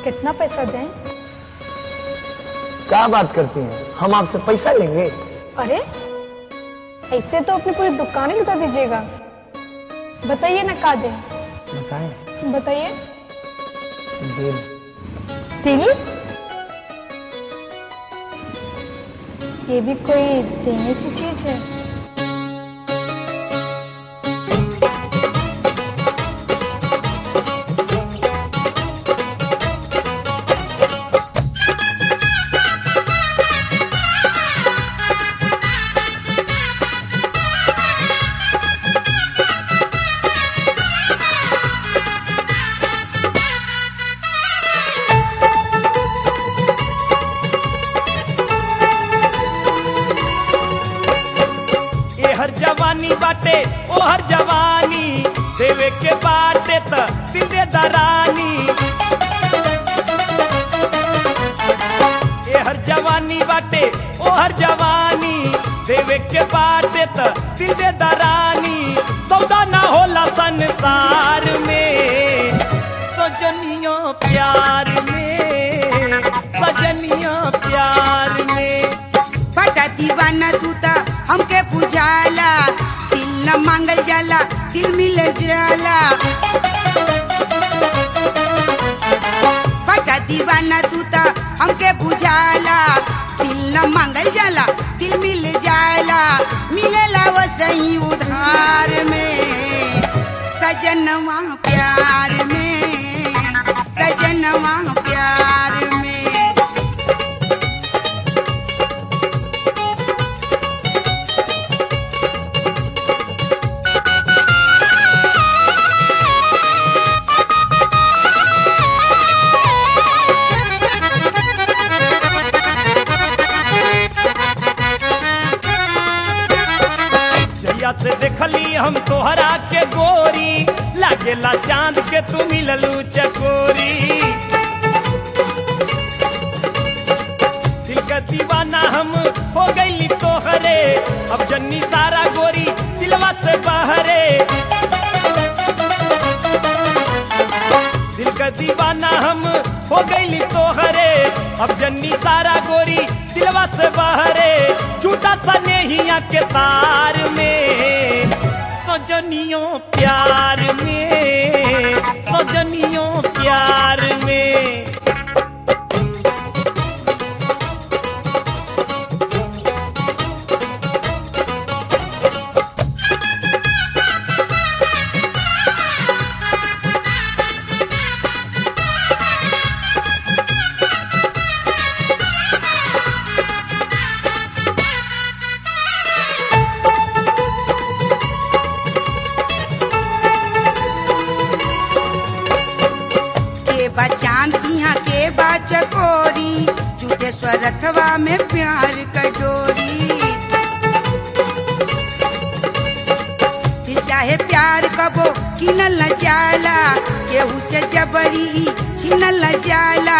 कितना पैसा दें क्या बात करती हैं हम आपसे पैसा लेंगे अरे ऐसे तो अपनी पूरी दुकान ही लुटा दीजिएगा बताइए ना का दें बताएं बताइए दिल दिल ये भी कोई देने की चीज है ए हर जवानी बाटे ओ हर जवानी देवे के बाटे त दिल दे दरानी ए हर जवानी बाटे ओ हर जवानी देवे के बाटे त दिल दे दरानी सौदा ना होला संसार में सजनियों प्यार में सजनियों प्यार में बड़ा दीवाना तू ता हमके बुझाला दिल न मांगल जाला दिल मिल जाला बड़ा दीवाना तू ता हमके बुझाला दिल न मांगल जाला दिल मिल जाला मिलेला वो सही उधार में सजनवा प्यार में सजनवा प्यार में जैया से देखली हम तोहरा के गोरी लागेला चांद के तू मिललू चकोरी दिल का दीवाना हम हो गईली तोहरे अब जन्नी सारा गोरी दिलवा से बहरे दिल का दीवाना हम हो गईली तोहरे अब जन्नी सारा गोरी दिलवा से बहरे झूठा सा नेहिया के तार में सजनियों प्यार में सजनियों प्यार में के बा चांद यहाँ के बा चकोरी झूठे स्वरथवा में प्यार कजोरी फिर चाहे प्यार कबो किनल न जाला केहू से जबरी छीनल न जाला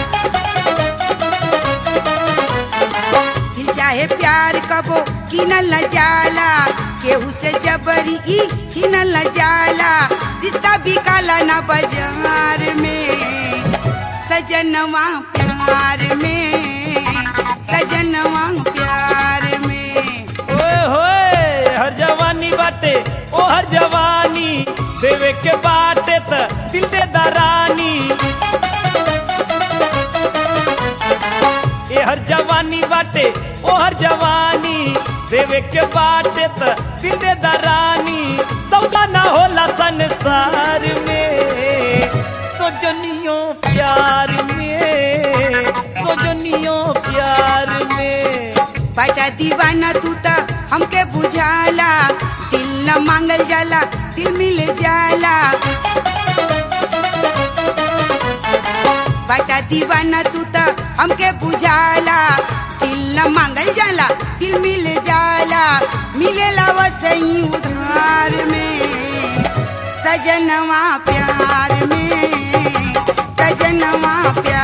फिर चाहे प्यार कबो किनल न जाला केहू से जबरी ई छीनल न जाला रिश्ता बिकाला न बाजार में सजनवा प्यार में सजनवा प्यार में ओए होए हर जवानी बाटे ओ हर जवानी देवे के बाटे त दिल दे दरानी ए हर जवानी बाटे ओ हर जवानी देवे के बाटे त दिल दे दरानी सौदा ना होला संसार में सोजनियों प्यार में सोजनियों प्यार में बड़ा दीवाना तू ता हमके बुझाला दिल न मांगल जाला दिल मिल जाला बड़ा दीवाना तू ता हमके बुझाला दिल न मांगल जाला दिल मिल जाला मिलेला वो सही उधार में सजनवा प्यार में सजनवा प्यार